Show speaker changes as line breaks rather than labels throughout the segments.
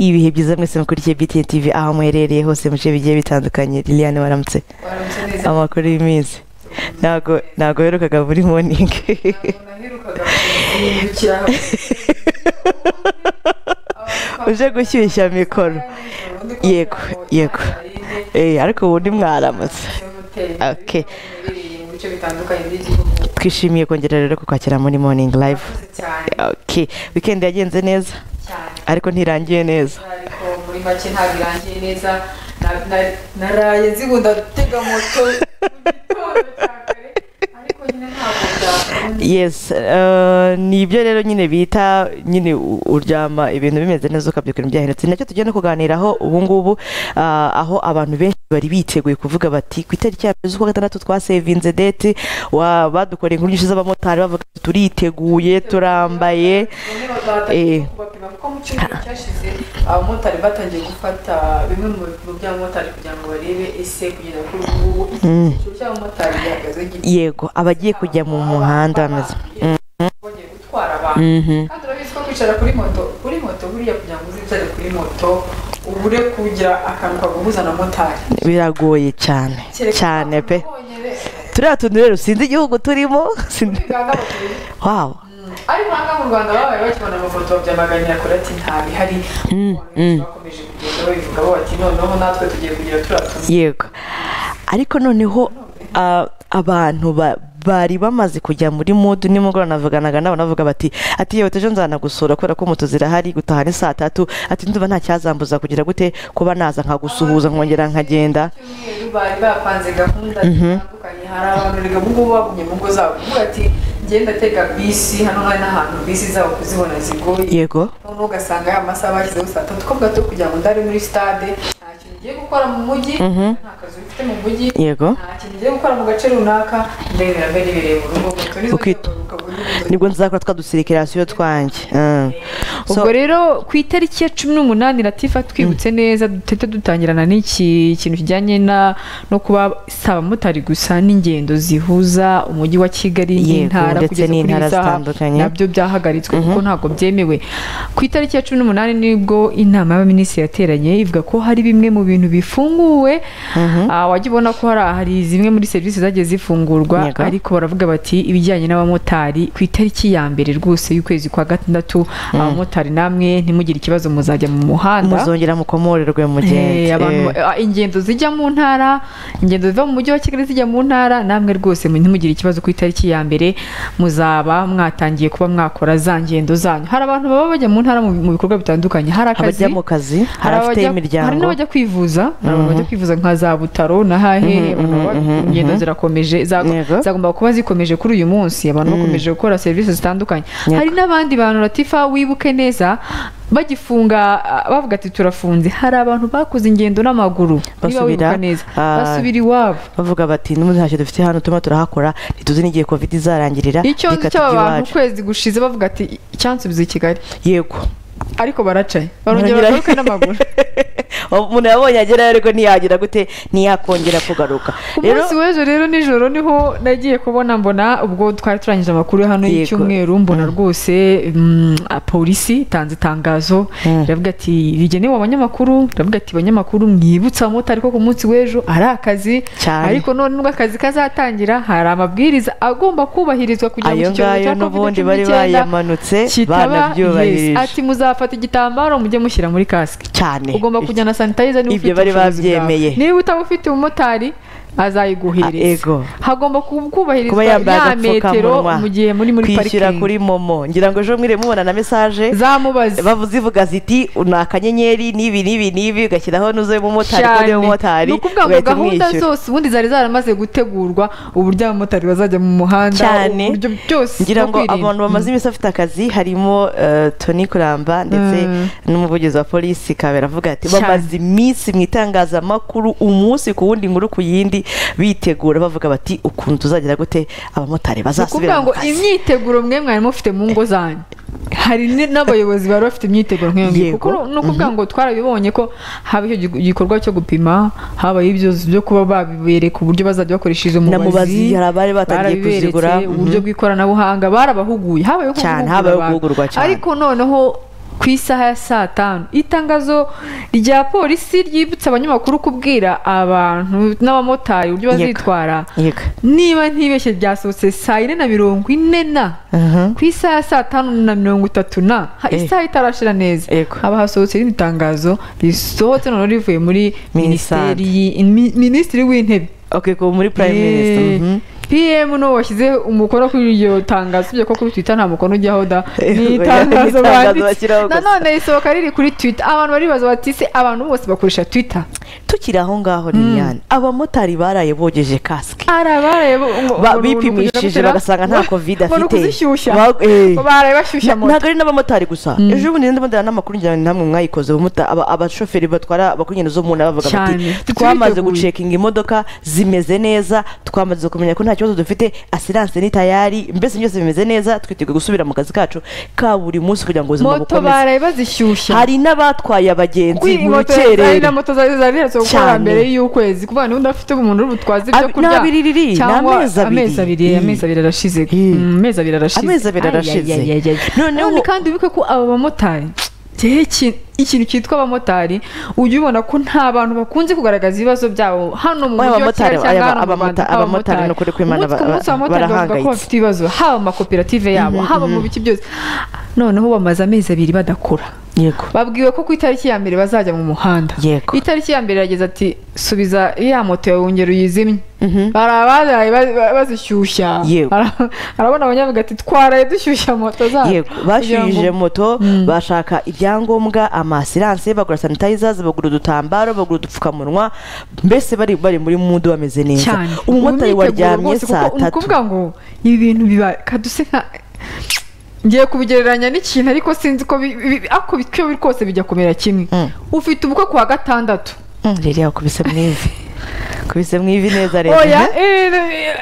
ibihe byiza mwese mukurikiye BTN TV aho muherereye hose mu bice bigiye bitandukanye Liliane waramutse amakuru y'iminsi ntago ntago herukaga muri morning uje gushyushya mikoro yego yego eh ariko ubu ni mwaramutse okay twishimiye kongera rero kukwakira muri morning live okay weekend yagenze neza ariko ntirangiye neza
ariko muri make ntabwo irangiye neza na- na- naraye zibunda gutega moto mu gitondo cya kare ariko nyine ntabwo byakunda
yes eh, ni ibyo rero nyine bita nyine u- uryama ibintu bimeze neza ukabyukira byahindutse nacyo tujya no kuganiraho ubu ngubu ah, aho abantu benshi bari biteguye kuvuga bati ku itariki ya mbere z'ukwa gatandatu twasevinze deti wa- badukoreye inkuru nyinshi z'abamotari bavuga ati, turiteguye turambaye
bamwe batangiye
eh.
kubapima kuko mu cyumweru cyashize abamotari batangiye gufata bimwe mu bipimo by'abamotari kugira ngo barebe ese kugeza kuri ubu ngubu icyiciro cy'abamotari gihagaze gito
yego abagiye kujya mu muhanda bameze
bongeye gutwara abantu
Mhm.
kandi urabizi ko kwicara kuri moto kuri moto buriya kugira ngo uzicare kuri moto ubure kugira akantu kaguhuza na motari
biragoye cyane cyane pe turiya tuntu rero sinzi igihugu turimo sinzi- wow
ariko aha ngaha mu rwanda babaye bakibona amafoto babyamaganira kuri ati ntabihari bakomeje kugenda babivuga bo bati noneho natwe tugiye kugira turiya tuntu
yego ariko noneho a- abantu ba- bari bamaze kujya muri mudu nimugoroba navuganaga nabo navuga bati ati yewe ejo nzana gusura kubera ko moto zirahari gutaha ni saa tatu ati ndumva nta cyazambuza kugira gute kuba naza nkagusuhuza nkongera nkagenda
cyumweru bari bapanze gahunda zitandukanye hari abantu reka ubu ngubu bagumye mu ngo zabo uvuga ati ngenda tega bisi hano hari n'ahantu bisi zabo kuzibona zigoye
yego
noneho ugasanga ya masaha bashyizeho saa tatu ko bwato kugira ngo ndari muri stade nta kintu ugiye gukora mu mujyi nta kazi ufite mu mujyi
Yego.
nta kintu ugiye gukora mu gace runaka ndebera mbere ibereye mu rugo moto nizo
Ukit-
nzagaruka mu gihugu.
nibwo nzakora twa dusirikirasiyo twanjye Mm. So-
ubwo rero ku itariki ya cumi n'umunani latifa twibutse neza duhita dutangirana n'iki kintu kijyanye na no kuba si abamotari gusa n'ingendo zihuza umujyi wa kigali
Yego,
n'intara
ndetse
kugeza kuri iyi
n'intara
saha,
zitandukanye.
nabyo byahagaritswe kuko ntabwo byemewe ku itariki ya cumi n'umunani nibwo inama y'abaminisitiri yateranye ivuga ko hari bimwe mu bintu bifunguwe Ah, wajya ubona ko hari hari zimwe muri serivisi zagiye zifungurwa
Yego.
ariko baravuga bati ibijyanye n'abamotari ku itariki ya mbere rwose y'ukwezi kwa gatandatu abamotari namwe ntimugire ikibazo muzajya mu muhanda
muzongera mukomorerwe
Eh,
mugenzi
abantu-
Eh,
ah, ingendo zijya mu ntara ingendo ziva mu mujyi wa kigali zijya mu ntara namwe rwose mu- ntimugire ikibazo ku itariki ya mbere muzaba mwatangiye kuba mwakora za ngendo zanyu hari abantu baba bajya mu ntara mu mu bikorwa bitandukanye hari akazi
abajya mu kazi hari abafite
abajya- hari
imiryango
n'abajya kwivuza hari abantu bajya kwivuza nka za butaro na hahehe abantu baba- ingendo zirakomeje za-
Yego.
zagomba kuba zikomeje kuri uyu munsi abantu bakomeje gukora serivisi zitandukanye
Yego.
hari n'abandi bantu latifa wibuke neza bagifunga ah, bavuga ati turafunze hari abantu bakoze ingendo n'amaguru niba
Basubira,
wibuka neza
ah,
basubira iwabo
bavuga bati n'ubu ntacyo dufite hano turimo turahakora ntituzi n'igihe covid izarangirira
icyonzi
reka tujye
cy'aba bantu
iwacu
ukwezi gushize bavuga ati icyansubiza i kigali
yego
ariko baracaye barongera
Barongera-
bagaruka n'amaguru
umuntu yabonye agerayo ariko ntiyagira gute ntiyakongera kugaruka
Ku munsi w'ejo rero nijoro niho nagiye kubona mbona ubwo twari turangije amakuru hano
Yego.
y'icyumweru mbona rwose mm, a- polisi itanze itangazo iravuga ati rigenewe abanyamakuru iravuga ati banyamakuru mwibutse abamotari ko ku munsi w'ejo ari akazi
Cyane.
ariko none nubwo akazi kazatangira hari amabwiriza agomba kubahirizwa kugira ngo
ayo
iki cyorezo
ngayo
cya covid
n'ubundi bari bayamanutse
kitaba yes.
banabyubahirije
ati muzafata igitambaro mujye mushyira muri kasike
cyane
ugomba kujyana sanitayiza niba
Ibyo
ufite
bari
ubushobozi bwawe
babyemeye.
niba utaba ufite umumotari azayiguhereza
Ah, ego.
hagomba ku- kubahirizwa
kuba yambaye
ya metero
agapfukamunwa
mu gihe muri muri
kwishyura
parikingi
kuri momo ngira ngo ejo mwiriwe mubona na mesaje
zamubaze
bavu zivuga ziti ni akanyenyeri n'ibi n'ibi n'ibi ugashyiraho nuze umumotari
cyane
kode y'umumotari
ni ukuvuga ngo
ugahita
gahunda
umwishyura
zose ubundi zari zaramaze gutegurwa uburyo abamotari bazajya mu muhanda
Cyane.
uburyo byose
ngira
bwo
ngo
kwirinda.
abantu bamaze iminsi bafite akazi harimo eh, Tony Kuramba ndetse n'umuvugizi wa polisi Kabera avuga ati
Cyane.
bamaze iminsi mu itangazamakuru umunsi ku wundi inkuru ku yindi bitegura bavuga bati ukuntu tuzagira gute abamotari
ni ukuvuga
bazasubira mu
ngo
kazi
imyiteguro mwe mwari mufite mu ngo zanyu hari ni- n'abayobozi bari bafite imyiteguro nk'iyo ngiyo
Yego.
kuko ni ukuvuga ngo twarabibonye ko haba icyo gi- gikorwa cyo gupima habaye ibyo byo kuba babibereka uburyo bazajya bakoresha izo
Na mubazi,
mubazi
hari abari batangiye
barabiberetse,
kuzigura, mhm.
uburyo bw'ikoranabuhanga barabahuguye habayeho
Cyane,
guhugura
habayeho
abantu.
guhugurwa cyane.
ariko noneho ku isaha ya saa tanu itangazo rya polisi ryibutsa abanyamakuru kubwira abantu n'abamotari uburyo
Yego.
bazitwara
yego
niba ntibeshye byasohotse saa yine na mirongo ine na
aha
ku isaha ya saa tanu na mirongo itatu na ha-
Eh.
isaha itarashira neza
Yego.
haba hasohotse irindi tangazo risohotse noneho rivuye muri
Minisante.
minisiteri yi- mi- minisitiri w'intebe
okay ko muri prime minister mhm.
pm n'uwo washyize umukono kuri iryo tangazo usibye ko kuri twitter nta mukono ujyaho da
Eh,
ni
oya, ni
itangazo
itangazo
banditse
bashyiraho gusa.
nanone risohoka riri kuri twitter abantu baribaza bati se abantu bose bakoresha twitter
tukiri aho ngaho liliane abamotari baraye bogeje kasike
arabaye
Ba- bipimishije bagasanga nta covid
umuntu
afite
kuzishyushya
Ba- eh.
baraye bashyushya moto
ntabwo ari n'abamotari gusa ejo bundi ndimo ndabona n'amakuru ngira ngo namwe mwayikoze abamota- aba- abashoferi batwara abakugenda zo mu ntara bavuga
Cyane.
bati twamaze
Twiteguye."
gucekinga imodoka zimeze neza twamaze kumenya ko nta kibazo dufite asiranse ni tayari mbese byose bimeze neza twiteguye gusubira mu kazi kacu ka buri munsi kugira ngo ubuzima
moto
bukomeze
baraye bazishyushya
hari n'abatwaye abagenzi mu
moto zari
rukerera
na moto zari zari ziheretse
Cyane.
gukora mbere y'ukwezi kuvuga niba udafite umuntu uri butwaze ibyo
Abi-
kurya
ni abiri riri, ni
cyangwa
amezi abiri.
amezi abiri
Ii.
amezi abiri arashize
Ii.
Mm, amezi abiri arashize
Amezi abiri arashize. Noneho-
noneho kandi wibuke ko aba bamotari igihe ki- ikintu cyitwa abamotari ujya ubona ko nta bantu bakunze kugaragaza ibibazo byabo hano
Oya,
mu mujyi wa
abamotari,
Kigali
aya-
cyangwa hano mu Rwanda
abamota- abamotari ni ukuri kw'Imana
umunsi ku
ba-
munsi abamotari bavuga ko
barahangayitse.
bafite ibibazo haba mu makoperative yabo haba mu biki byose noneho bamaze amezi abiri badakora
yego
babwiwe ko ku itariki ya mbere bazajya mu muhanda
Yego.
itariki ya mbere yageze ati subiza ya moto yawe wongera uyizimye
Mhm.
hari abaraye ba- ba- bazishyushya
Yego.
Hari- harabona abanyavuga ati twaraye dushyushya moto zacu
yego bashyuhije moto bashaka ibyangombwa amasiranse bagura sanitayizers bagura udutambaro bagura udupfukamunwa mbese bari bari muri mudu bameze neza
cyane
umumotari
Ubu imyiteguro
waryamye
rwose, kuko
saa
ni
tatu
ukuvuga ngo ibi bintu biba kaduse nka ngiye kubigereranya n'ikintu ariko sinzi ko bi- bi- ariko bityo biri kose bijya kumera kimwe
Mm.
ufite ubukwe ku wa gatandatu
Mm, rero yakubise mu ivi kubise mu ivi neza rero
oya
Mhm.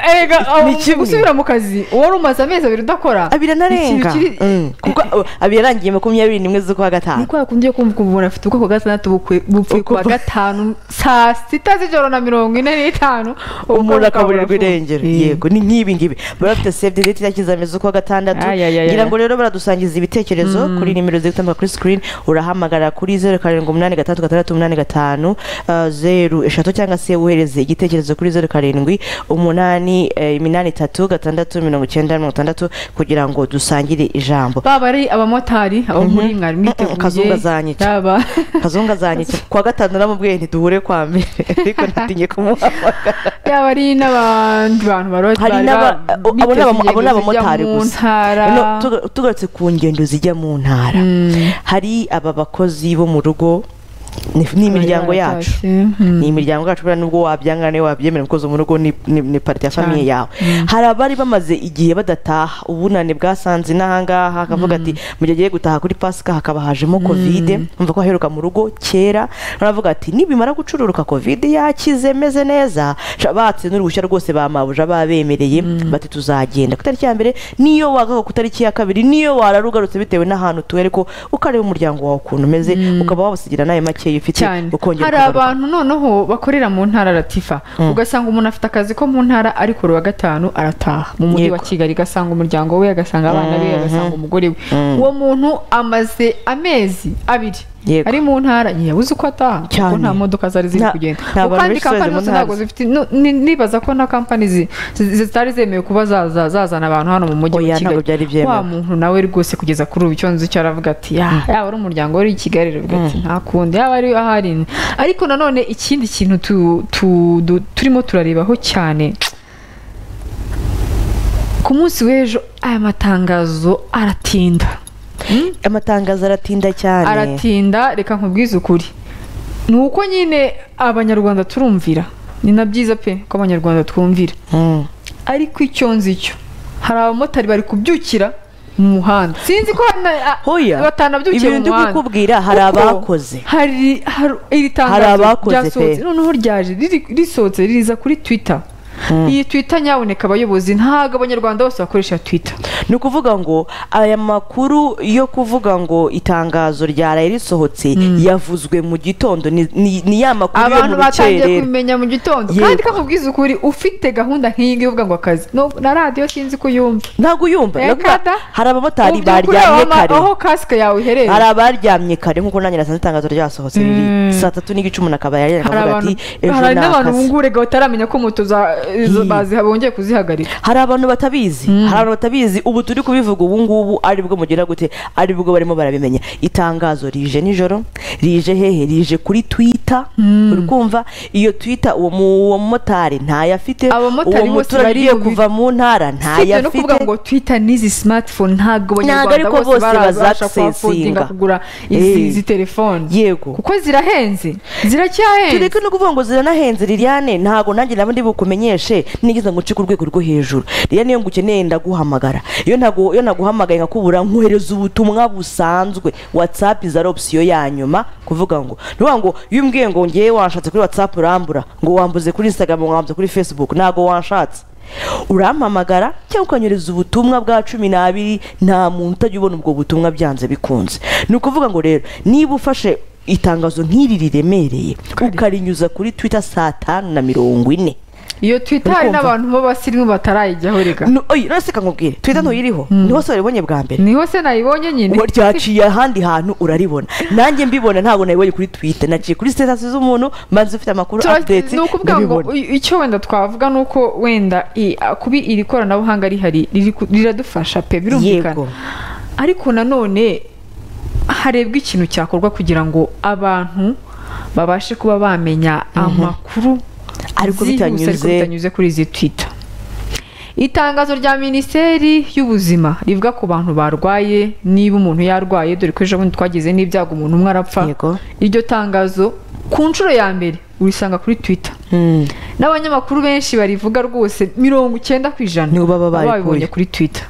erega
Ni kimwe.
gusubira mu kazi wari umaze amezi abiri udakora
abiri anarenga
Ikintu kiri-
Mm, kuko uh, abiri yarangiye makumyabiri n'imwe z'ukwa gatanu
niko yakunze kumva umuntu afite ubwoko bwa gatandatu bukwe- bupfuye ku wa
Uku-
gatanu saa sita z'ijoro na mirongo ine n'itanu ubukwe
umuntu
bukaba
akaburirwa
burapfuye.
irengero
Eh.
yego ni nk'ibi ngibi barafite save the date yakizami z'ukwa gatandatu
Ay, ay, ay,
ngira
ay.
ngo rero baradusangiza ibitekerezo kuri nimero ziri gutambuka kuri screen urahamagara kuri zeru karindwi umunani gatandatu gatandatu umunani gatanu uh, zeru eshatu cyangwa se wohereze igitekerezo kuri zeru karindwi umunani eh, iminani itatu gatandatu mirongo icyenda mirongo itandatu kugira ngo dusangire ijambo
baba ari abamotari abo muri mwari
Mm, mm, kazungu azanyica.
yaba
kazunga zanyitse kuwa gatanu namubwiye ntiduhure kwa mbere ariko natinye kumuhamagara
yaba ari n'abandi bantu barora
hari
bari
n'aba
ba-
abo ni
biteze
abamo- abo ni
ingendo
abamotari
zijya mu
gusa
ntara.
No, tuga- tugarutse ku ngendo zijya mu ntara
Mm.
hari aba bakozi bo mu rugo ni ni imiryango
Bari
yacu
baratashye. Mm.
ni imiryango yacu buriya nubwo wabyangana niyo wabyemera umukozi wo mu rugo ni- ni ni parite ya famiye yawe hari abari bamaze igihe badataha ubunane bwasanze n'ahangaha akavuga ati mu gihe agiye gutaha kuri pasika hakaba hajemo kovide umva ko aheruka mu rugo kera baravuga ati nibimara gucururuka kovide yakize meze neza sha- batse n'uruhushya rwose ba mabuja babemereye bati tuzagenda ku itariki ya mbere niyo wagaga ku itariki ya kabiri niyo warara ugarutse bitewe n'ahantu utuye ariko ukareba umuryango wawe ukuntu umeze ukaba wabasigira nayo makeya ufite
cyane
ukongera
hari
ukagaruka.
abantu noneho bakorera mu ntara latifa ugasanga umuntu afite akazi ko mu ntara ari ku wa gatanu arataha mu mujyi wa
Yego.
kigali agasanga umuryango we agasanga abana be agasanga umugore we uwo muntu amaze amezi abiri
Yego.
ari mu ntara ntiyabuze uko ataha kuko
Cyane.
nta modoka zari ziri
Nta-
kugenda
nta bantu
Kuko kandi
benshi zari
kampani
mu
zose
ntara
ntabwo zifite no- ni- nibaza ko na kampani zi- zi- zitari zemewe kuba zaza- zazana abantu hano mu mujyi
Oya,
wa
ntabwo byari
kigali
byemewe.
wa muntu nawe rwose kugeza kuri ubu icyo nzi cyo aravuga ati "Ah, yaba ari umuryango we uri i kigali aravuga ati nta kundi yaba ari ahari ariko nanone ikindi kintu tu- tu- du- turimo turarebaho cyane ku munsi w'ejo aya matangazo aratinda
amatangazo aratinda cyane
aratinda reka nkubwize ukuri ni uko nyine abanyarwanda turumvira ni na byiza pe ko abanyarwanda twumvira
Mm.
ariko icyo nzi cyo hari abamotari bari kubyukira mu muhanda sinzi ko hari na- a-
Oya,
batanabyukiye
ibintu
mu
ndi
muhanda
kukubwira, hari
Kuko
abakoze.
hari hari- iri
Hari
tangazo
abakoze pe.
ryasohotse noneho ryaje riri- risohotse riza kuri twitter iyi twita nyaboneka abayobozi ntabwo abanyarwanda bose bakoresha twita
ni ukuvuga ngo aya makuru yo kuvuga ngo itangazo ryaraye risohotse yavuzwe mu gitondo ni- ni ni ya makuru yo
abantu
mu
batangiye
rukerera
kubimenya mu gitondo
Yego.
kandi ko nkubwiza ukuri ufite gahunda nk'iyi ngiyi uvuga ngo akazi no- na radiyo sinzi ko uyumva
ntabwo uyumva
Eh,
ndavuga,
kada?
hari abamotari
Mu by'ukuri
baryamye
aho ama-
kare
aho kasike yawe iherereye
hari abaryamye kare nk'uko nanjye nasanze itangazo ryasohotse riri saa tatu n'igice umuntu akaba yarira
hari
akavuga
abantu
ati ejo
hari
ni
n'abantu
akazi
bungurega bataramenya ko moto za- izo baziha- bongeye kuzihagarika
hari abantu batabizi hari abantu batabizi ubu turi kubivuga ubu ngubu ari bwo mugira gute ari bwo barimo barabimenya itangazo rije nijoro rije hehe rije kuri twita uri kumva iyo twita uwo mu- uwo mumotari ntayo afite
Abamotari
uwo
bose
muturage
bari
ugiye
mu bi-
kuva mu ntara ntayo
no kuvuga
afite
ngo twita n'izi simatifone ntabwo
Ntabwo
abanyarwanda
ariko
bose
bose
barabasha
bazagisesinga.
kuhakodinga kugura izi
Eh.
izi telefone
yego
kuko zirahenze ziracyahenze
tureke no kuvuga ngo ziranahenze liliane ntabwo nanjye nawe ndi bukumenyeshe nigeze ngo uce ku rwego rwo hejuru liliane iyo ngukeneye ndaguhamagara iyo ntago iyo naguhamagaye nkakubura nkohereza ubutumwa busanzwe whatsapp iza ari opsiyo ya nyuma kuvuga ngo ni ukuvuga ngo iyo umbwiye ngo ngewe wanshatse kuri whatsapp urambura ngo wambuze kuri instagram wambuze kuri facebook ntabwo wanshatse urampamagara cyangwa ukanyereza ubutumwa bwa cumi n'abiri nta muntu utajya ubona ubwo butumwa byanze bikunze ni ukuvuga ngo rero niba ufashe itangazo nk'iri riremereye ukarinyuza kuri twita saa tanu na mirongo ine
iyo twita hari
Uri kumva?
n'abantu b'abasirimu batarayijyaho rega
No- oyi nonese reka nkubwire twita ntuyiriho niho se waribonye bwa mbere
niho se nayibonye nyine
ngo ryaciye ahandi hantu uraribona nanjye mbibona ntabwo nabibonye kuri twita naciye kuri sitasi z'umuntu mbanza ufite amakuru
Tura-
apudeti
ni ukuvuga ngo
ndabibona
i- icyo wenda twavuga ni uko wenda i- a- kuba iri koranabuhanga rihari riri ku- riradufasha pe birumvikana
Yego.
ariko nanone harebwa ikintu cyakorwa kugira ngo abantu babashe kuba bamenya amakuru
Ariko
zihuse,
bitanyuze-
bitanyuze kuri izi twita itangazo rya minisiteri y'ubuzima rivuga ku bantu barwaye niba umuntu yarwaye dore ko ejo bundi twagize n'ibyago umuntu umwe arapfa
Yego.
iryo tangazo ku nshuro ya mbere urisanga kuri twita
Hmm.
n'abanyamakuru benshi barivuga rwose mirongo icyenda ku ijana
Nibo baba barikuye.
babibonye kuri twita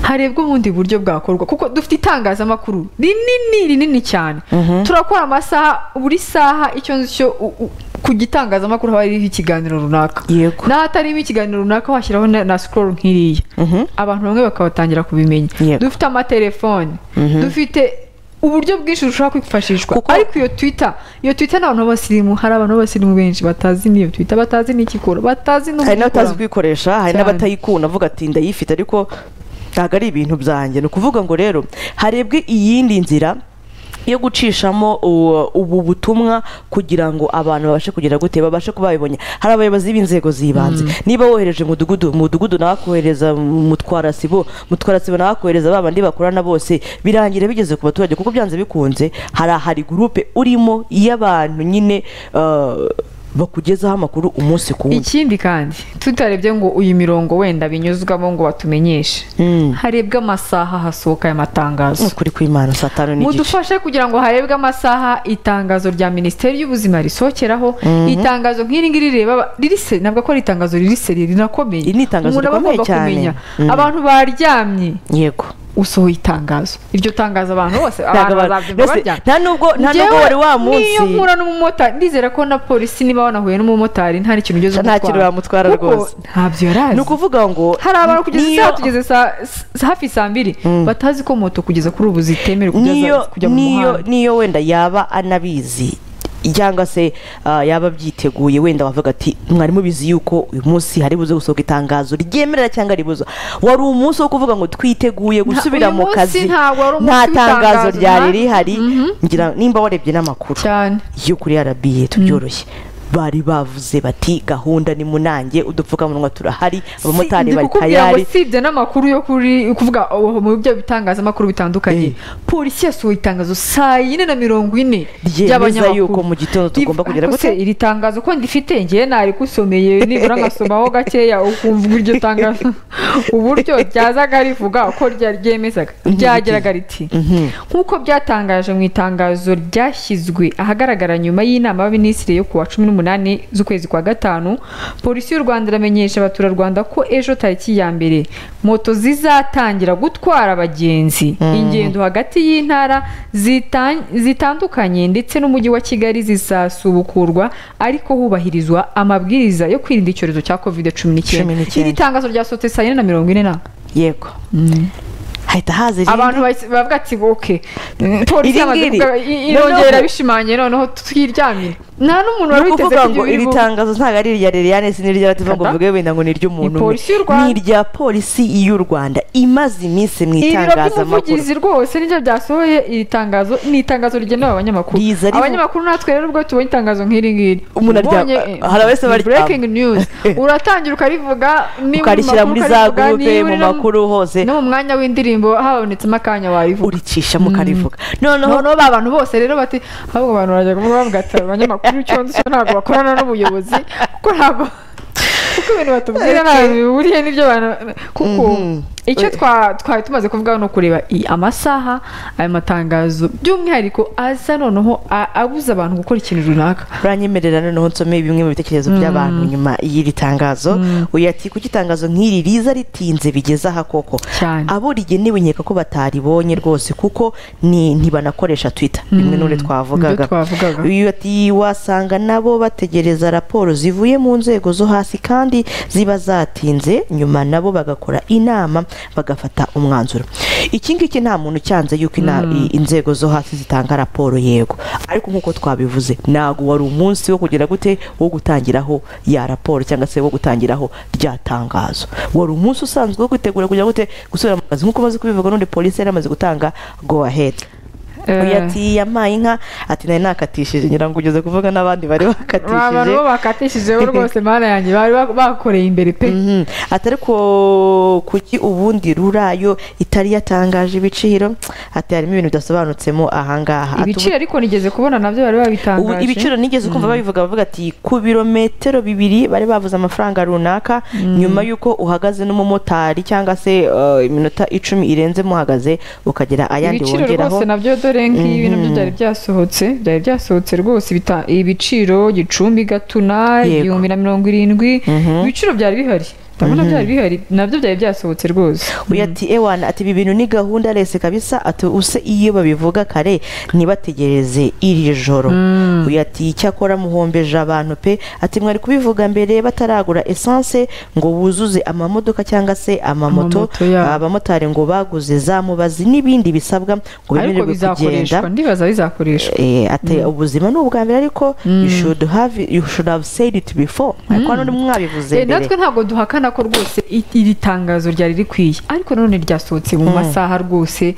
harebwa ubundi buryo bwakorwa kuko dufite itangazamakuru rinini rinini cyane turakora amasaha buri saha icyo nzi cyo u- u- ku gitangazamakuru haba hariho ikiganiro runaka
Yego.
n'ahatarimo ikiganiro runaka washyiraho na, na scroll nk'iriya abantu bamwe bakabatangira kubimenya
Yego.
dufite amatelefone dufite uburyo bwinshi bushobora kwifashishwa
Kuko-
ariko iyo twita iyo twita ni abantu b'abasirimu hari abantu b'abasirimu benshi batazi n'iyo twita batazi n'ikikora batazi n'uburyo
hari n'abatazi
ikoramo.
kuyikoresha hari
Cyane.
n'abatayikunda avuga ati ndayifite ariko ntabwo ari ibintu byanjye ni ukuvuga ngo rero harebwe iyindi nzira yo gucishamo uwo- ubu butumwa kugira ngo abantu babashe kugira gute babashe kuba babibonye hari abayobozi b'inzego z'ibanze niba wohereje mudugudu mudugudu nawe akohereza mutwarasibo mutwarasibo nawe akohereza ba bandi bakorana bose birangira bigeze ku baturage kuko byanze bikunze hari ahari gurupe urimo y'abantu nyine eh, bakugezaho amakuru umunsi ku wundi
ikindi kandi tutarebye ngo uyu mirongo wenda binyuzwamo ngo batumenyeshe
Mm.
harebwe amasaha hasohoka aya matangazo
ukuri kw'imana saa tanu n'igice
mudufashe kugira ngo harebwe amasaha itangazo rya minisiteri y'ubuzima risohokeraho itangazo nk'iri ngiri rireba aba- riri se ntabwo ko ari itangazo riri seri rinakomeye
Iri ni itangazo
umuntu aba
rikomeye
agomba
cyane.
kumenya
Mm.
abantu baryamye
yego
usohoye itangazo iryo tangazo abantu bose
Ntabwo
abantu
abantu-
bazabyumva
mbese
baryamye
nta nubwo- nta
Njyewe
nubwo wari wa munsi-
n'iyo mpura n'umumotari ndizera ko na polisi niba wanahuye n'umumotari nta n'ikintu ugeze
Nta kintu bamutwara
Kuko
rwose.
ntabyo yari azi
ni ukuvuga ngo
hari abantu kugeza
niyo-
isaha tugeze saa- s- hafi saa mbiri batazi ko moto kugeza kuri ubu zitemerewe
niyo
kujya kujya mu
niyo
muhanda
niyo wenda yaba anabizi cyangwa se ah, yaba abyiteguye wenda wavuga ati mwari mubizi yuko uyu munsi hari buze gusohoka itangazo ryemerera cyangwa ribuza wari umunsi wo kuvuga ngo twiteguye gusubira
uyu
mu
munsi
kazi
ntabwo wari umunsi
nta tangazo
w'itangazo,
ryari
nta-
rihari
Mhm.
ngira nimba warebye n'amakuru
cyane
yo kuri RBA tubyoroshye bari bavuze bati gahunda ni munange udupfukamunwa turahari abamotari bari tayari
usibye n'amakuru yo kuri kuvuga oh, mu byo bitangazamakuru bitandukanye
Eh.
polisi yasohoye itangazo saa yine na mirongo ine
Ryemeza
ry'abanyamakuru
yuko mu gitondo tugomba
Riv-
kugira
ariko
gute?
se iri tangazo ko ndifite ngewe narigusomeye nibura nkasomaho gakeya ukumva iryo tangazo uburyo ryazaga rivuga uko rya- ryemezaga ryageraga riti nk'uko byatangaje mu itangazo ryashyizwe ahagaragara nyuma y'inama y'abaminisitiri yo ku wa cumi n'umunani n'umunani z'ukwezi kwa gatanu polisi y'u rwanda iramenyesha abaturarwanda ko ejo tariki ya mbere moto zizatangira gutwara abagenzi ingendo hagati y'intara zita- zitandukanye ndetse n'umujyi wa kigali zizasubukurwa ariko hubahirizwa amabwiriza yo kwirinda icyorezo cya covid
Cumi
cumi n'icyenda
n'icyenda.
iri tangazo ryasohotse saa yine na mirongo ine na
yego hahita haza irindi
abantu bahise- bavuga ati oke Mm, polisi
Iri
yamaze
ngiri.
kuvuga- i- irongera
Noneho-
irabishimanye noneho twiryamye nta n'umuntu
ni
wari witeze
ukuvuga
ko
ngo
ibyo
iri
bivuga.
tangazo ntabwo ari irya liliane si n'irya lativa ngo
Kada.
mvuge wenda ngo ni iry'umuntu umwe.
Ni polisi y'u Rwanda.
ni irya polisi y'u rwanda imaze iminsi mu
ibiro
itangazamakuru
by'umuvugizi rwose nibyo byasohoye iri tangazo ni itangazo rigenewe abanyamakuru
Riza rivu-
abanyamakuru natwe rero ubwo tubonye itangazo nk'iri ngiri
Umuntu arya-
ubonye, eh,
hari abahise
ni
baryama.
breaking news uratangira ukarivuga niba uri mu
ukarishyira muri
makuru
za
ukarivuga,
gurupe
niba
mu
uri no-
makuru hose
no mu mwanya w'indirimbo habonetsemo akanya wayivuga
uricishamo ukarivuga noneho
noneho ba bantu bose rero bati ahubwo abantu barajya kuvuga bavuga ati abanyamakuru icyo nzi cyo ntabwo bakorana n'ubuyobozi kuko ntabwo kuko ibintu batubwira ntabwo bihuriye n'ibyo bantu kuko
Mhm.
icyo twa- twari tumaze kuvuga ni ukureba i- amasaha ayo matangazo by'umwihariko aza noneho a- abuza abantu gukora ikintu runaka
uranyemerera noneho nsome bimwe mu bitekerezo by'abantu nyuma y'iri tangazo uyu ati kuko itangazo nk'iri riza ritinze bigeze aha koko
Cyane.
abo rigenewe nkeka ko bataribonye rwose kuko ni ntibanakoresha twitter bimwe n'uri twavugaga
Nibyo twavugaga.
uyu ati wasanga nabo bategereza raporo zivuye mu nzego zo hasi kandi ziba zatinze nyuma nabo bagakora inama bagafata umwanzuro iki ngiki nta muntu cyanze yuko ina- i- inzego zo hasi zitanga raporo yego ariko nk'uko twabivuze ntabwo wari umunsi wo kugira gute wo gutangiraho ya raporo cyangwa se wo gutangiraho rya tangazo wari umunsi usanzwe wo kwitegura kugira gute gusubira mu kazi nk'uko umaze kubivuga n'undi polisi yari amaze gutanga go ahead uyu
Eh,
ati yampaye inka ati nari nakatishije ngira ngo ugeze kuvuga n'abandi bari
ba bantu
bakatishije
bo bakatishije rwose mana yanjye bari ba- bakoreye imbere pe
Mhm. ati ariko kuki ubundi rurayo itari yatangaje ibiciro ati harimo ibintu bidasobanutsemo ahangaha Ati, ubu-
ibiciro ariko nigeze kubona nabyo bari
ubu
babitangaje
ibiciro nigeze kumva babivuga bavuga ati ku birometero bibiri bari bavuze amafaranga runaka nyuma y'uko uhagaze n'umumotari cyangwa se eh, iminota icumi irenze muhagaze ukagira ayandi
ibiciro
wongeraho
rwose nabyo dore nk'ibi nabyo byari byasohotse byari byasohotse rwose bita- ibiciro gicumbi gatuna
Yego.
igihumbi na mirongo irindwi ibiciro byari bihari ndabona byari bihari nabyo byari byasohotse rwose
uyu ati ewana ati ibi bintu ni gahunda rese kabisa ati use iyo babivuga kare ntibategereze iri joro uyu ati icyakora muhombeje abantu pe ati mwari kubivuga mbere bataragura esanse ngo buzuze amamodoka cyangwa se amamoto
Amamoto yabo.
abamotari ngo baguze za mubazi n'ibindi bisabwa ngo
ariko
bemererwe kugenda
bizakoreshwa ndibaza bizakoreshwa
Eh, ati ubuzima ni ubwa mbere ariko you should have you should have said it before ariko hano mwabivuze
Eh,
mbere
natwe ntabwo duhakana ko rwose i- iri tangazo ryari rikwiye ariko nanone ryasohotse mu masaha rwose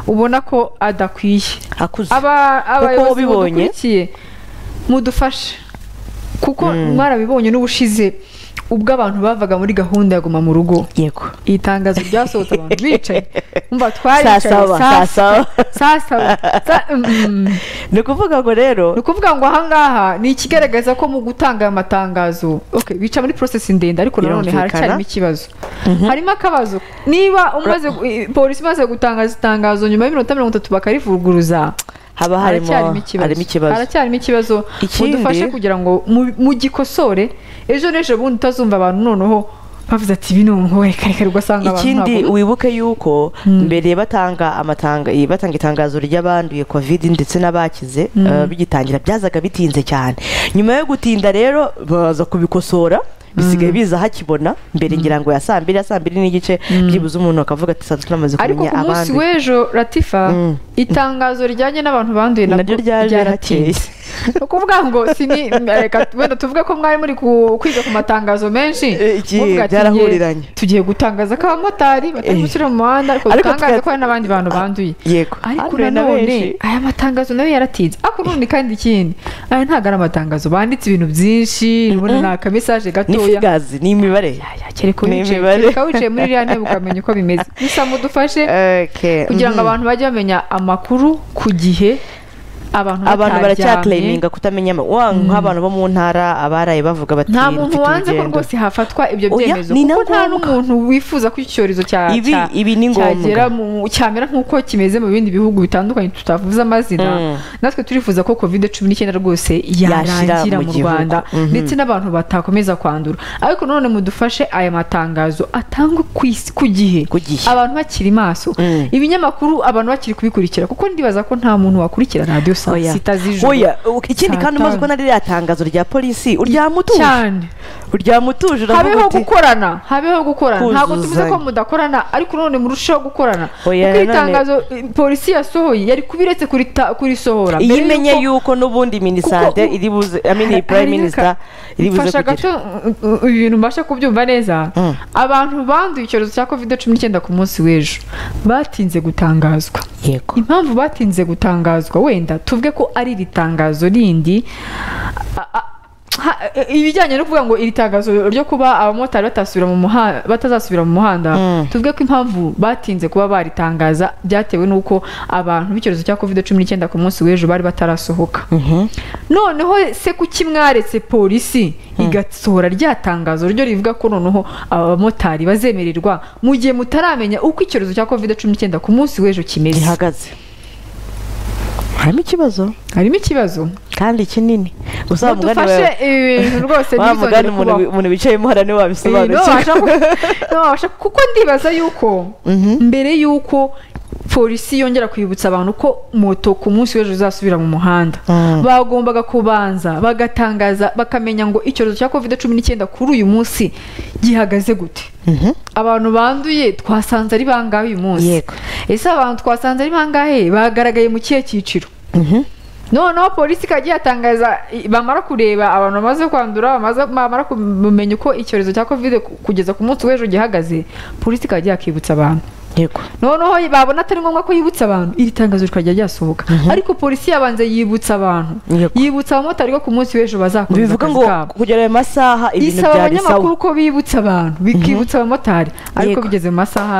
ubona ko adakwiye
akuze
Aba- abayobozi
wabibonye.
mudukurikiye mudufashe kuko mwarabibonye n'ubushize ubwo abantu bavaga muri gahunda ya guma mu rugo
yego
iri tangazo ryasohotse abantu bicaye umva twaricaye
Saa saba, saa saba.
saa saba Sa- mm.
ni ukuvuga ngo rero
ni ukuvuga ngo ahangaha ni ikigaragaza ko mu gutanga aya matangazo okay, bica muri porosesi ndende ariko nanone
Birumvikana.
haracyarimo ikibazo harimo akabazo niba umaze gu- polisi imaze gutangaza itangazo nyuma y'iminota mirongo itatu bakarivuguruza
haba harimo harimo ikibazo
haracyarimo ikibazo
Ikindi-
mudufashe kugira ngo mu- mugikosore ejo n'ejo bundi utazumva abantu noneho bavuze ati bino ngo reka reka ugasanga abantu
ikindi
ntabwo-
wibuke yuko mbere batanga amatanga eh, batanga itangazo ry'abanduye covid ndetse n'abakize eh, bigitangira byazaga bitinze cyane nyuma yo gutinda rero baza kubikosora bisigaye biza hakibona mbere ngira ngo ya saa mbiri ya saa mbiri n'igice byibuze umuntu akavuga ati sanzwe tunamaze
ariko
kumenya
ku munsi
abandi
w'ejo ratifa
Mm.
itangazo rijyanye n'abantu banduye
naryo
nabwo
ryaje hakeye
ryaratinze ni ukuvuga ngo si ni reka wenda tuvuge ko mwari muri ku- kwiga ku matangazo menshi
Eh, iki,
muvuga ati,
byarahuriranye.
"Nge, tugiye gutangaza ko abamotari batari
Eh.
gushyira mu muhanda ariko
Ariko
dutangaze
tuka-
ko hari n'abandi bantu banduye
yego
ariko
Handuye na benshi.
nanone aya matangazo nayo yaratinze ariko none kandi ikindi aya ntabwo ari amatangazo banditse ibintu byinshi ubundi ni akamesaje
ni
gatoya
figazi ni imibare
Aya, kereka
Ni
wicaye-
imibare.
kereka wicaye muri iriya ntebe ukamenya uko bimeze gusa mudufashe
Okay,
kugira ngo
mhm.
abantu bajye bamenya amakuru ku gihe abantu
abantu
bataryamye
baracyaklayiminga kutamenya ama- wa nk'abantu bo mu ntara abaraye bavuga bati
nta muntu
"Mfite
wanze ko
urugendo."
rwose hafatwa ibyo
Oya,
byemezo
ni na
kuko nta
ngombwa.
n'umuntu wifuza ko icyo cyorezo cya-
Ibi-
cya-
ibi ni ngombwa.
cyagera mu- cyamera nk'uko kimeze mu bindi bihugu bitandukanye tutavuze amazina
Mm.
natwe turifuza ko covid cumi n'icyenda rwose yarangira
mu
mu
gihugu.
rwanda
Mhm.
ndetse n'abantu batakomeza kwandura ariko none mudufashe aya matangazo atangwe ku isi ku gihe
Ku gihe.
abantu bakiri maso
Mm.
ibinyamakuru abantu bakiri kubikurikira kuko ndibaza ko nta muntu wakurikira radiyo saa
Oya.
sita z'ijoro
Oya, u- ikindi
Saa
kandi umaze
tanu.
kubona ririya tangazo rya polisi uryama utuje
cyane
uryama utuje uravuga
habeho
uti
gukorana habeho gukorana ntabwo tuvuze ko
Kuzuzanya.
mudakorana ariko none murusheho gukorana kuko
Oya,
iri
nanone-
tangazo eh, polisi yasohoye yari kubiretse kurita- kurisohora
iyo
mbere
imenye
y'uko-
yuko n'ubundi minisante
Kuko-
iri buze i mean iyi prime
Hariyo
minister
ka-
iri buze
mfasha
kugira
gato uh, uh, ibintu mbasha kubyumva neza
Mm.
abantu banduye icyorezo cya covid cumi n'icyenda ku munsi w'ejo batinze gutangazwa
yego
impamvu batinze gutangazwa wenda tuvuge ko ari iri tangazo rindi a- a- ha- e- ibijyanye no kuvuga ngo iri tangazo ryo kuba abamotari batasubira mu muha- batazasubira mu muhanda
Mm.
tuvuge ko impamvu batinze kuba baritangaza byatewe n'uko abantu b'icyorezo cya covid cumi n'icyenda ku munsi w'ejo bari batarasohoka
Mhm.
noneho se kuki mwaretse polisi igasohora rya tangazo ryo rivuga ko noneho abamotari bazemererwa mu gihe mutaramenya uko icyorezo cya covid cumi n'icyenda ku munsi w'ejo kimeze
gihagaze harimo ikibazo
harimo ikibazo
kandi kinini gusa wa mugani
mudufashe
wawe
ibi bintu rwose
wa mugani
ntibizongere
umuntu
kubaho
wi- umuntu wicayemo hariya niwe
Ibi
wabisobanukirwa
ntiwabasha ku- ntiwabasha- kuko ndibaza yuko mbere yuko polisi yongera kwibutsa abantu ko moto ku munsi w'ejo zazasubira mu muhanda
Mm.
bagombaga kubanza bagatangaza bakamenya ngo icyorezo cya covid cumi n'icyenda kuri uyu munsi gihagaze gute
Mhm.
abantu banduye twasanze ari bangahe uyu munsi
Yego.
ese abantu twasanze ari bangahe bagaragaye mu kihe cyiciro
Mhm.
noneho polisi ikajya iyatangaza i- bamara kureba abantu bamaze kwandura bamaze- bamara kumenya uko icyorezo cya covid ku- kugeza ku munsi w'ejo gihagaze polisi ikajya yakibutsa abantu
yego
noneho babona atari ngombwa ko yibutsa abantu iri tangazo rikajya ryasohoka ariko polisi yabanza yibutsa abantu
Yego.
yibutsa abamotari ko ku munsi w'ejo bazakomeza
bivuga ngo
akazi kabo
kugera ayo masaha ibintu
isaba
byari sawa
abanyamakuru ko bibutsa abantu bikibutsa abamotari ariko
Yego.
bigeze mu masaha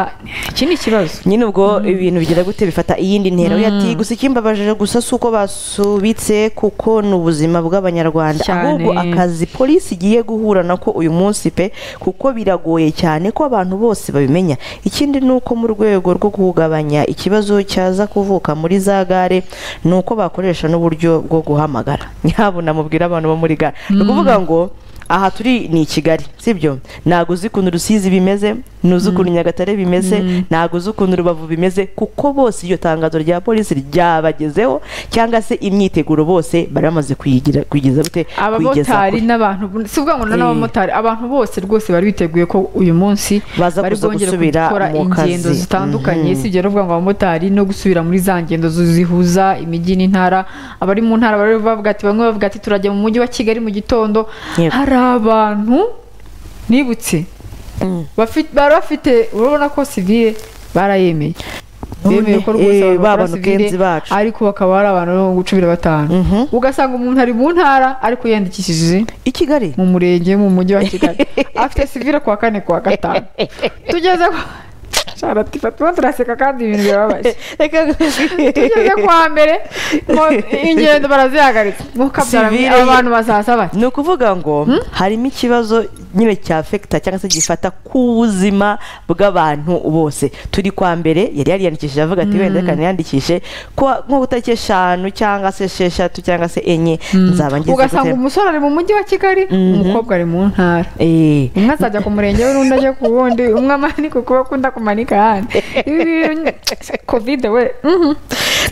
iki ni ikibazo
nyine ubwo ibintu bigira gute bifata iyindi ntera we ati gusa ikimbabajije gusa si uko basubitse kuko ni ubuzima bw'abanyarwanda
Cyane.
ahubwo akazi polisi igiye guhura nako uyu munsi pe kuko biragoye cyane ko abantu bose babimenya ikindi ni uko mu rwego rwo kugabanya ikibazo cyaza kuvuka muri za gare ni uko bakoresha n'uburyo bwo guhamagara yabo namubwira abantu bo muri gare ni ukuvuga ngo aha turi ni i kigali sibyo ntabwo uzi ukuntu rusizi bimeze ntuzi ukuntu nyagatare bimeze ntabwo uzi ukuntu rubavu bimeze kuko bose iryo tangazo rya polisi ryabagezeho cyangwa se imyiteguro bose bari bamaze kuyigira kugeza gute kuyigeza
abamotari
kure.
n'abantu si ukuvuga ngo
Eh.
n'abamotari abantu bose rwose bari biteguye ko uyu munsi
Baza
bari
kuza
bwongere
gusubira
gukora
mu kazi.
ingendo zitandukanye
Mhm.
si ibyo ruvuga ngo abamotari no gusubira muri za ngendo zu- zihuza imijyi n'intara abari mu ntara bari bavuga ati bamwe bavuga ati turajya mu mujyi wa kigali mu gitondo
Yego.
hari abantu nibutse
Mm.
bafi- bari bafite urabona ko sivire barayemeye
None,
bemeye ko
eh,
rwose abantu
ba
bakora
bantu
sivile,
kenzi bacu.
ariko bakaba ari abantu cumi na batanu
Mhm.
ugasanga umuntu ari mu ntara ariko yiyandikishije
i kigali
mu murenge mu mujyi wa kigali afite sivire kuwa kane kuwa gatanu tugeze ku Shara, tifa, turimo turaseka kandi ibintu birababaje
reka
tugeze kuwa mbere mo- ingendo barazihagaritse mukabyara
Sivile ye-
abantu bazaza bati
ni ukuvuga ngo harimo ikibazo nyine cya fekita cyangwa se gifata ku buzima bw'abantu bose turi kwa mbere yari yariyandikishije avuga ati wenda reka niyandikishe ko nko tariki eshanu cyangwa se esheshatu cyangwa se enye nzaba ngize
ugasanga
gute?
umusore ari mu mujyi wa kigali umukobwa ari mu ntara
Eh,
umwe azajya ku murenge we n'undi ajya ku wundi umwe amanika ukuboko undi akumanika ahandi ibi bintu kovide we mhm.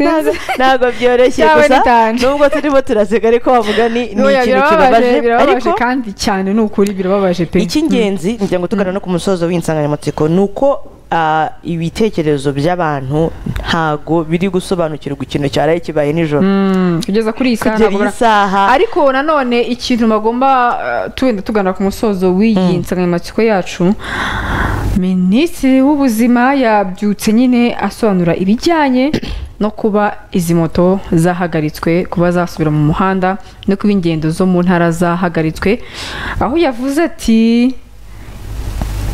ntabwo
Sinzi.
ntabwo byoroshye
Yawe
gusa
nitanje.
nubwo turimo turaseka ariko wavuga ni ni
Oya,
ikintu
birababaje
kibabaje
birababaje
ariko
kandi cyane ni ukuri birababaje pe
icy'ingenzi ngira ngo tugana no ku musozo w'insanganyamatsiko ni uko ah, ibitekerezo by'abantu ntago biri gusobanukirwa ikintu cyaraye kibaye nijoro
Mm, kugeza kuri iyi saha
kugera
ntabwo
iyi
bara-
saha
ariko nanone ikintu bagomba eh, tuwenda tugana ku musozo w'iyi nsanganyamatsiko yacu minisitiri w'ubuzima yabyutse nyine asobanura ibijyanye no kuba izi moto zahagaritswe kuba zasubira mu muhanda no kuba ingendo zo mu ntara zahagaritswe aho yavuze ati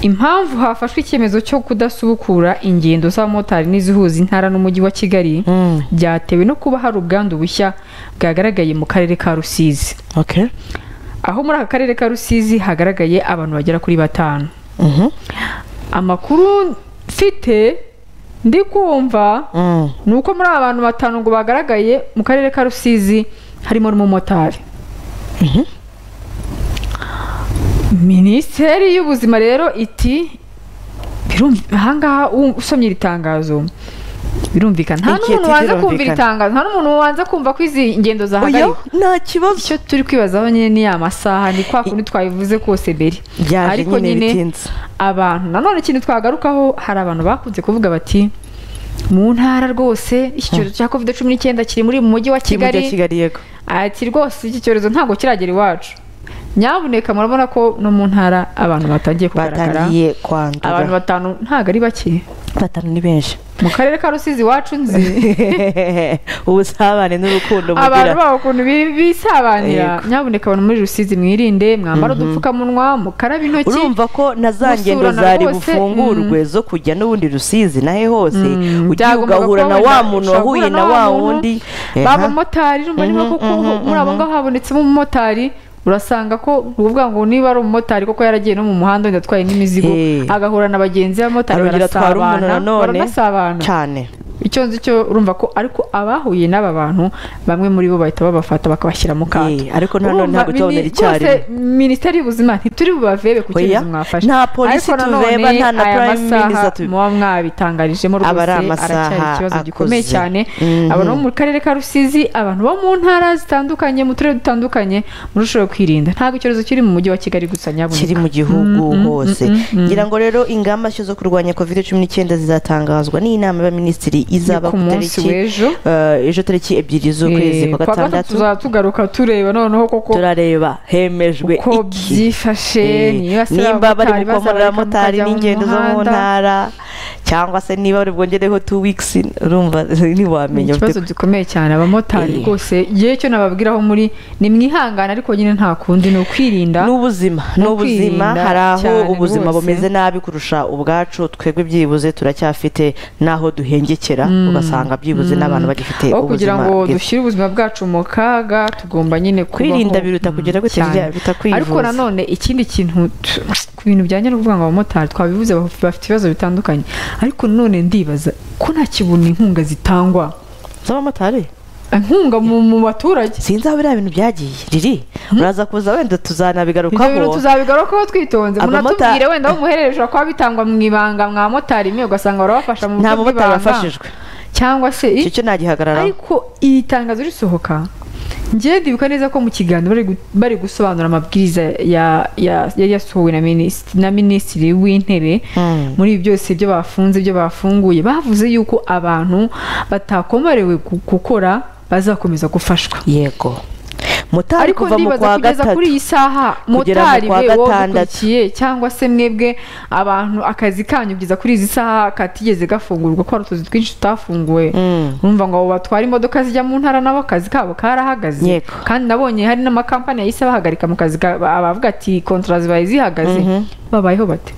impamvu hafashwe icyemezo cyo kudasubukura ingendo z'abamotari n'izihuza intara n'umujyi wa kigali
Mm.
byatewe no kuba hari ubwandu bushya bwagaragaye mu karere ka rusizi
okay
aho muri aka karere ka rusizi hagaragaye abantu bagera kuri batanu
Mhm.
amakuru mfite ndi kumva
Mm.
ni uko muri aba bantu batanu ngo bagaragaye mu karere ka rusizi harimo n'umumotari minisiteri y'ubuzima rero iti birumvi- ahangaha u- usomye iri tangazo birumvikana nta
Inquiétude
n'umuntu waza kumva iri
irumvikana.
tangazo nta n'umuntu waza kumva ko izi ngendo
oya
zahagarikwa
nta kibazo
icyo turi kwibazaho nyine ni amasaha ni kwa kundi twabivuze kose mbere
byaje
ariko
nyine
nyine
bitinze
abantu nanone ikintu twagarukaho hari abantu bakunze kuvuga bati mu ntara rwose iki cyorezo cya covid cumi n'icyenda kiri muri mu mujyi wa
Kiri mu mujyi wa
kigali
kigali yego
ati rwose iki cyorezo ntabwo kiragera iwacu nyabuneka murabona ko no mu ntara abantu batangiye kugaragara
batangiye
abantu
kwandura
batanu ntabwo ari bake
batanu ni benshi
mu karere ka rusizi iwacu nzi
ubusabane n'urukundo
abantu
mugira
babo ukuntu bi- bisabanira
Yego.
nyabuneka abantu muri rusizi mwirinde mwambare udupfukamunwa mukarabe intoki
urumva ko na za ngendo
gusurana
zari
rwose,
bufungurwe zo kujya n'ubundi rusizi nahe hose
Mm,
ugiye
byagombaga
ugahura
kuba
na wa
wenda
muntu
ushobora
wahuye
guhura
na wa wundi Eha.
babamotari urumva niba
Mhm,
koko
mhm,
muri abo ngabo habonetsemo umumotari urasanga ko uvuga ngo niba ari umumotari koko yaragiye no mu muhanda wenda atwaye n'imizigo
Eh.
agahura na bagenzi b'abamotari
Arongera atwara umuntu
barasabana
nanone.
baranasabana
cyane
icyo nzi cyo urumva ko ariko abahuye n'aba bantu bamwe muri bo bahita babafata bakabashyira mu kato
Eh, ariko na none
Urumva,
ntabwo tubabonera
mini-
icyarimwe
rwose minisiteri y'ubuzima ntituri bubavebe ku
Oya,
cyemezo mwafashe
nta polisi
Ariko nanone
tureba, nta na
aya
prime
masaha
minister tu-
muba mwabitangarijemo rwose
Aba ari amasaha
aracyari ikibazo gikomeye
akuze.
cyane
Mhm.
abantu bo mu karere ka rusizi abantu bo mu ntara zitandukanye mu turere dutandukanye murusheho kwirinda ntabwo icyorezo kiri mu mujyi wa kigali gusa
kiri
nyabuneka
mu gihugu
Mm, mm,
hose
mm, mm, mm.
ngira ngo rero ingamba nshya zo kurwanya covid cumi n'icyenda zizatangazwa n'inama y'abaminisitiri
Ni
izaba
ku
ku tariki
munsi w'ejo
eh, ejo tariki ebyiri z'ukwezi
Eh,
kwa
kwa gatatu
gatandatu
tuzaba tugaruka tureba noneho koko
turareba hemejwe
uko
iki
byifashe
Eh,
nibasira
nimba bari
abamotari,
gukomora
bazabareka
abamotari
mukajya mu
n'ingendo zo mu
muhanda.
ntara cyangwa se niba bari bwongereho two weeks urumva
Ni
ntiwamenya
ikibazo gikomeye cyane abamotari
Eh.
rwose yewe icyo nababwiraho muri ni mwihangane ariko nyine nta kundi ni ukwirinda
n'ubuzima
Ni
n'ubuzima
ukwirinda
hari aho
cyane
ubuzima
rwose.
bumeze nabi kurusha ubwacu twebwe byibuze turacyafite n'aho duhengekera ugasanga byibuze n'abantu bagifite
aho kugira
ubuzima
ngo
bwiza
dushyire ubuzima bwacu mu kaga tugomba nyine kubaho.
kwirinda biruta
Mm,
kugira gute
cyane.
birya- biruta kwivuza
ariko nanone ikindi kintu tu- ku bintu bijyanye no kuvuga ngo abamotari twabivuze baf- bafite ibibazo bitandukanye ariko nanone ndibaza ko nta kibuni inkunga zitangwa
z'abamotari
inkunga mu mu baturage
sinzi aho biriya bintu byagiye riri uraza kuza wenda
ibyo bintu
tuzanabigarukaho
tuzabigarukaho twitonze
Abamota-
munatubwire wenda aho umuherere ushobora kuba bitangwa mu ibanga mwa motari imwe ugasanga barabafasha mu
nta
buryo
mumotari
bw'ibanga.
wafashijwe
cyangwa se i-
icyo cyo nagihagararaho
ariko iri tangazo risohoka ngewe ndibuka neza ko mu kiganiro bari gu- bari gusobanura amabwiriza ya- ya- yari yasohowe na minisitiri, na minisitiri w'intebe
Mm.
muri ibi byose ibyo bafunze ibyo bafunguye bavuze yuko abantu batakomorewe gu- gukora bazakomeza gufashwa
yego motari
ariko
kuva mu
ndibaza
kwa
kugeza
gatatu
kuri iyi saha
kugera mu
motari
kwa
we wowe
gatandatu.
udukurikiye cyangwa se mwebwe abantu akazi kanyu kugeza kuri izi saha katigeze gafungurwa ko hari utuzi twinshi tutafunguwe
Mm.
urumva ngo abo batwara imodoka zijya mu ntara nabo akazi kabo karahagaze
Yego.
kandi nabonye hari n'amakampani yahise abahagarika mu kazi ka- abavuga ati kontra zibaye zihagaze babayeho bate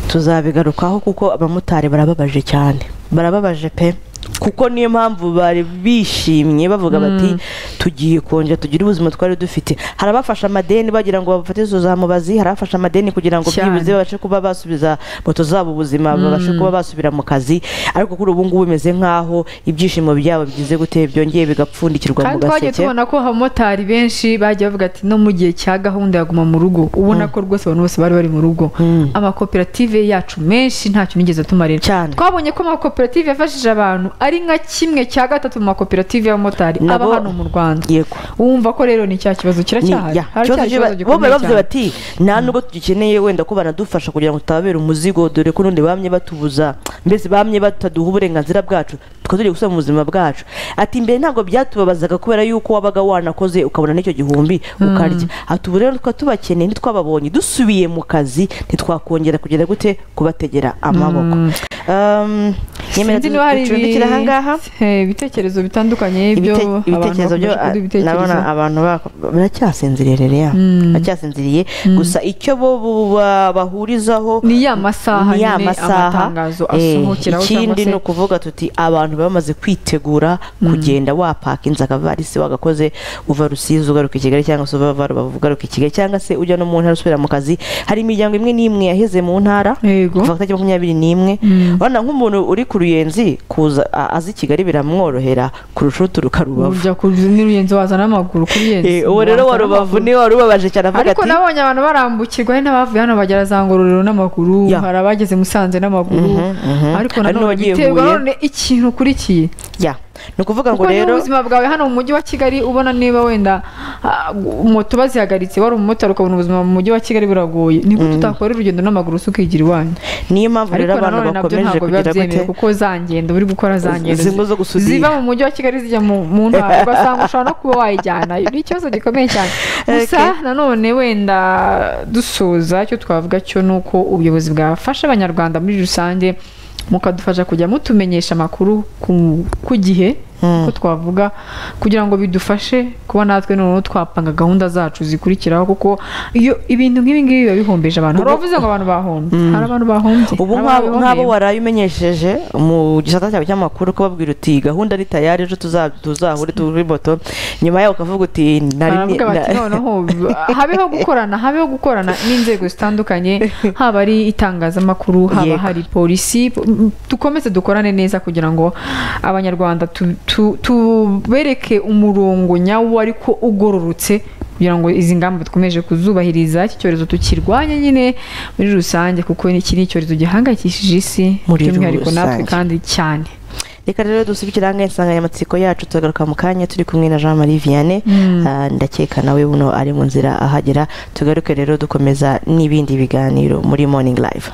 tuzabigarukaho kuko abamotari barababaje cyane barababaje pe kuko niyo mpamvu bari bishimye bavuga bati tugiye kongera tugire ubuzima twari dufite hari abafashe amadeni bagira ngo babafatize za mubazi hari abafashe amadeni kugira ngo
Cyane.
byibuze babashe kuba basubiza moto zabo ubuzima babashe kuba basubira mu kazi ariko kuri ubu ngubu bimeze nk'aho ibyishimo byabo bigize gute byongeye bigapfundikirwa mu
kandi twagiye
gaseke
tubona ko abamotari benshi bagiye bavuga ati no mu gihe cya gahunda ya guma mu rugo ubona ko rwose abantu bose bari bari mu rugo
Mm.
amakoperative yacu menshi ntacyo nigeze atumarira
Cyane.
twabonye ko amakoperative yafashije abantu ari nka kimwe cya gatatu mu makoperative y'abamotari aba
Nabo-
hano mu rwanda
yego
wumva ko rero ni cya kibazo kiracyahari haracyari ikibazo
bo bari
gikomeye
bavuze
cyane
bati nta nubwo tugikeneye wenda ko banadufasha kugira ngo tutababere umuzigo dore ko n'undi bamye batubuza mbese bamye bataduha uburenganzira bwacu tukaba tugiye gusubira mu buzima bwacu ati mbere ntabwo byatubabazaga kubera yuko wabaga wanakoze ukabona n'icyo gihumbi ukarya ati ubu rero tukaba tubakeneye ntitwababonye dusubiye mu kazi ntitwakongera kugera gute kubategera amaboko Um, nyemera
Sinzi niba hari
ducumbikire
ibi-
aha ngaha
eh, ibitekerezo bitandukanye byo
Ibite- ibitekerezo byo
bakomeje kuduha
ah, ndabona abantu bako- baracyasinziriye rero ya
Mm.
baracyasinziriye gusa icyo bo bo- ba- bahurizaho
ni ya masaha
ni ya
nyine
masaha
amatangazo
eh,
asohokeraho cyangwa
ikindi
se
ni ukuvuga tuti abantu bamaze kwitegura kugenda wapaka inzu akavarisi wagakoze uva rusizi ugaruka i kigali cyangwa se uva rubavu ugaruka i kigali cyangwa se ujya no mu ntara usubira mu kazi hari imiryango imwe n'imwe yaheze mu ntara
yego
kuva ku itariki makumyabiri n'imwe
Mm.
urabona nk'umuntu uri ku ruyenzi kuza a- aza i kigali biramworohera kurusha uturuka rubavu
ujya ku n'uruyenzi wazana amaguru kuri yenzi
Eh, uwo rero wa
wazana
rubavu
amaguru.
niwe wari ubabaje cyane avuga
ariko
ati
nabonye abantu barambukirwa hari n'abavuye hano bagera za ngororero n'amaguru
Ya.
hari abageze musanze n'amaguru
Mhm, mhm.
ariko
Hari
nanone
n'abagiye
biterwa
Huye.
none ikintu ukurikiye
ya ni ukuvuga ngo
kuko niba
rero
ubuzima bwawe hano mu mujyi wa kigali ubona niba wenda ah, moto bazihagaritse wari umumotari ukabona ubuzima mu mujyi wa kigali buragoye ni gute utakora urugendo n'amaguru usa ukigira iwanyu
niyo mpamvu rero
ariko
abantu
nanone nabyo
bakomeje
ntabwo biba
kugira
byemewe
gute
kuko za ngendo uri gukora za
Z-
ngendo
zimwe zo gusudira.
ziva mu mujyi wa kigali zijya mu mu ntara ugasanga ushobora no kuba wayijyanayo ni ikibazo gikomeye cyane gusa
Okay.
nanone wenda dusoza icyo twavuga cyo ni uko ubuyobozi bwafasha abanyarwanda muri rusange mukadufasha kujya mutumenyesha amakuru ku, ku gihe uko twavuga kugira ngo bidufashe kuba natwe noneho twapanga gahunda zacu zikurikiraho kuko iyo ibintu nk'ibi ngibi biba bihombeje abantu
Ubu-
hari abavuze ngo abantu bahombye hari abantu bahombye
ubu
hari
nk'abo
ababiboneye.
nk'abo waraye umenyesheje mu gisata cyawe cy'amakuru kubabwira uti gahunda ari tayari ejo tuza- tuzahure turi moto nyuma yaho ukavuga uti nari
baravuga bati
na-
noneho habeho gukorana habeho gukorana n'inzego zitandukanye haba ari itangazamakuru haba
Yego.
hari polisi m- dukomeze dukorane neza kugira ngo abanyarwanda tu- tu- tubereke umurongo nyawo ariko ugororotse kugira ngo izi ngamba dukomeje kuzubahiriza iki cyorezo tukirwanye nyine muri rusange kuko iki ni icyorezo gihangayikishije isi
Muri
by'umwihariko natwe
rusange.
kandi cyane
reka rero dusubikire ahangaha insanganyamatsiko yacu tugagaruka mu kanya turi kumwe na jean marie vianney Ah, ndakeka nawe buno ari mu nzira ahagera tugaruke rero dukomeza n'ibindi biganiro muri morning live